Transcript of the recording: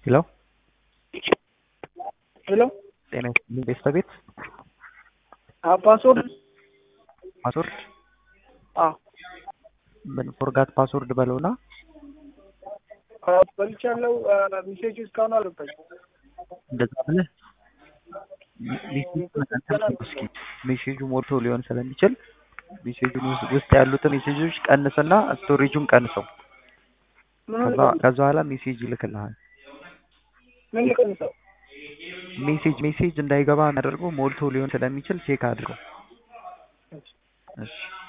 ሄሎ ሄሎ ጤና ይስጥልኝ ቤተሰቤት ፓስወርድ ፓስወርድ አዎ ምን ፎርጋት ፓስወርድ በለውና በልቻለሁ። ሜሴጅ እስካሁን አልገባኝም። እንደዛ ብለህ እስኪ ሜሴጁ ሞልቶ ሊሆን ስለሚችል ሜሴጁን ውስጥ ያሉትን ሜሴጆች ቀንስና ስቶሬጁን ቀንሰው ምን ከዛ ከዛ በኋላ ሜሴጅ ይልክልሃል። ምን ልቀንሰው? ሜሴጅ ሜሴጅ እንዳይገባ የሚያደርገው ሞልቶ ሊሆን ስለሚችል ቼክ አድርገው። እሺ